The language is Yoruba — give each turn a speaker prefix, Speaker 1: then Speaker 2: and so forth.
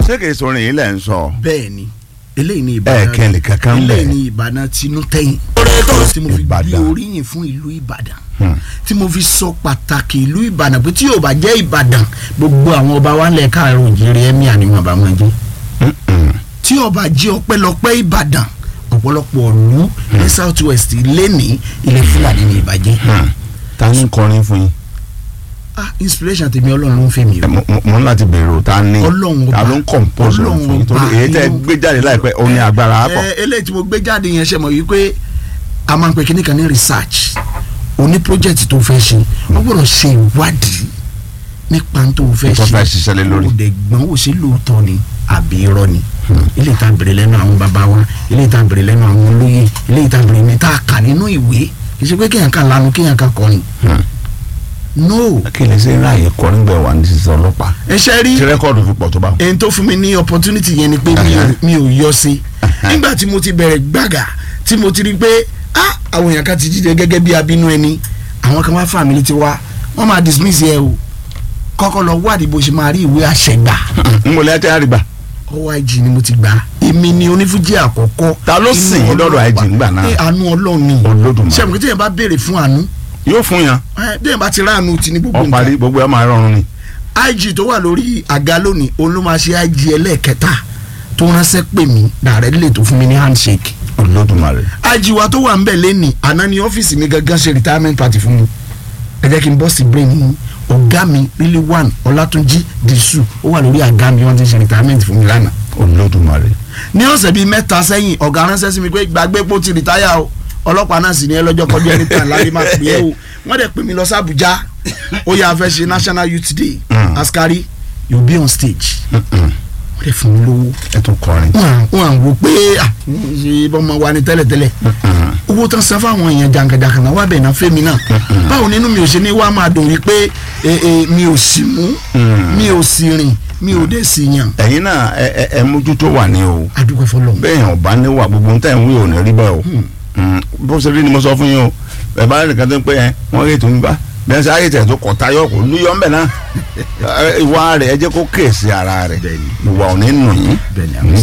Speaker 1: ṣé kìí sọrin yìí lẹ̀ ń sọ.
Speaker 2: bẹ́ẹ̀ ni eléyìí ni ìbàdàn
Speaker 1: ẹ kẹ́lẹ̀ kankan bẹ́ẹ̀.
Speaker 2: eléyìí ni ìbàdàn tinú tẹ́yìn tí mo fi gbé
Speaker 1: Ìbàdàn.
Speaker 2: oríyìn fún ìlú ìbàdàn tí mo fi sọ pàtàkì ìlú ìbàdàn pé tí yóò bá jẹ́ ìbàdàn gbogbo àwọn ọba wa lẹ̀ káàárọ̀ òjìrì ẹ̀mí àníwọ̀n bá wọn jẹ́ tí ọba jẹ́ ọpẹ́lọpẹ́ ìbàdàn ọ̀pọ̀lọpọ̀ ọ̀lú ní south west lẹ́ni ilẹ̀ fúlàní ní ìbàjẹ́
Speaker 1: ta ni ń kọrin fún yín.
Speaker 2: ah inspiration tèmi ọlọ́run ló ń fẹ́ mi o
Speaker 1: mo mo- mo ń láti bèrè o ta ni
Speaker 2: Ọlọ́run
Speaker 1: ta
Speaker 2: ọba.
Speaker 1: ló ń compose rẹ̀
Speaker 2: Ọlọ́run
Speaker 1: fún yín torí
Speaker 2: ọba
Speaker 1: èyí tẹ́
Speaker 2: inú-
Speaker 1: gbé jáde láìpẹ́ ó ní agbára á pọ̀.
Speaker 2: ẹ eléyìí tí mo gbé jáde yẹn ṣe mọ̀ wípé a máa ń pè kíní kan ní research oní project tó fẹ́ ṣe wọ́n gbọ́dọ̀ ṣe ìwádìí nípa tó fẹ́
Speaker 1: Tó
Speaker 2: ṣe
Speaker 1: fẹ́ ṣiṣẹ́ lé lórí.
Speaker 2: kò dẹ̀ gbọ́n wò sí lóòótọ́ ni àbí irọ́ ni ilé ìta bèrè lẹ́nu àwọn bàbá wa ilé ìta bèrè lẹ́nu àwọn olóyè ilé ìta bèrè ní tá a kà nínú ìwé kì í ṣe pé kéèyàn kan lanu kéèyàn kan kọrin no
Speaker 1: kí lè ṣe ráàyè kọrin gbẹ wà ní sísẹ ọlọ́pàá
Speaker 2: ẹ ṣe rí
Speaker 1: tí rẹ́kọ̀dù fi pọ̀ tó bá.
Speaker 2: ẹni tó fún mi ní opportunity yẹn ni pé mi ò- mi ò yọ sí nígbà tí mo ti bẹ̀rẹ̀ gbàgà tí mo ti rí pé ah àwọn èèyàn kan ti jíjẹ gẹ́gẹ́ bí abínú ẹni àwọn kan wá fà mí létí wá wọ́n máa dismiss yẹ o kọ́kọ́ lọ wádìí bó ṣe máa rí ìwé àṣẹ gbà
Speaker 1: n kò lè tẹ́ àrígbà.
Speaker 2: ọwọ́ IG ni mo ti gbà èmi ni onífújì àkọ́kọ́
Speaker 1: Ta ló
Speaker 2: inú
Speaker 1: sìn yín lọ́dọ̀
Speaker 2: Ọlọ́run
Speaker 1: IG
Speaker 2: wà.
Speaker 1: ńgbà náà?
Speaker 2: Ẹ, àánú ọlọ́run ni
Speaker 1: Olódùmarè.
Speaker 2: ṣé àmì tí yẹn bá béèrè fún àánú
Speaker 1: yóò fún yan
Speaker 2: ẹ, bí yẹn bá ti ráàánú ti ní gbogbo
Speaker 1: ọ
Speaker 2: nǹkan
Speaker 1: parí gbogbo ẹ máa rọrùn ni.
Speaker 2: IG tó wà lórí àga lónìí òun ló máa ṣe IG ẹlẹ́ẹ̀kẹta tó ránṣẹ́ pè mí dàrẹ́ lè tó fún mi ní handshake
Speaker 1: olódùmarè.
Speaker 2: IG wa tó wà ń bẹ̀ lẹ́nìí àná ni ọ́fíìsì mi gangan ṣe retirement party fún mi ẹ jẹ́ kí n bọ́ sí brain yín ọ̀gá mi really one ọlátúnjí dìṣù ó wà lórí àga mi wọ́n ti ṣe retirement fún mi lánàá
Speaker 1: olódùmarè.
Speaker 2: ní ọ̀sẹ̀ bíi mẹ́ta sẹ́yìn ọ̀gá ránṣẹ́ sí mi pé gbàgbé pò ti rìtáyà o ọlọ́pàá náà sì ní ẹ lọ́jọ́ kọjú ẹni tàn láti máa pè é o wọ́n dẹ̀ pè mí lọ sí Àbújá ó yà fẹ́ ṣe National Youth Day
Speaker 1: Mm.
Speaker 2: askari you be on stage wọ́n dẹ̀ fún mi lówó
Speaker 1: ẹ tún kọrin.
Speaker 2: wọ́n wọ́n à ń wò pé à ṣe bọ́mọ wa ni tẹ́lẹ̀tẹ́lẹ̀ owó tán san fáwọn èèyàn jàǹkàjàǹkà náà wà bẹ̀ náà fẹ́mi náà báwo nínú mi ò ṣe ní wá máa dùn wípé eh, eh, mi ò sì mú mi ò sì rìn mi ò dé sí yàn
Speaker 1: ẹ̀yin náà ẹ ẹ ẹ mójútó wà ní o
Speaker 2: adúgbò fọlọ́
Speaker 1: bẹ́ẹ̀ yàn ọba ní wà gbogbo nǹkan ìwé ò ní rí bẹ́ẹ̀ o Mm, bó ṣe rí ni mo sọ fún yín o ẹ bá rẹ̀ kan tó ń pẹ́ yẹn wọ́n rí ètò nípa bẹ́ẹ̀ sẹ́ ayé tẹ̀ tó kọ̀ tayọ̀ kò lúyọ̀ ń bẹ̀ náà Ẹ, ìwà rẹ̀ ẹ jẹ́ kó kéèsì ara rẹ̀
Speaker 2: Bẹ́ẹ̀ni.
Speaker 1: ìwà ò ní nù yín
Speaker 2: Bẹ́ẹ̀ni,
Speaker 1: Mm,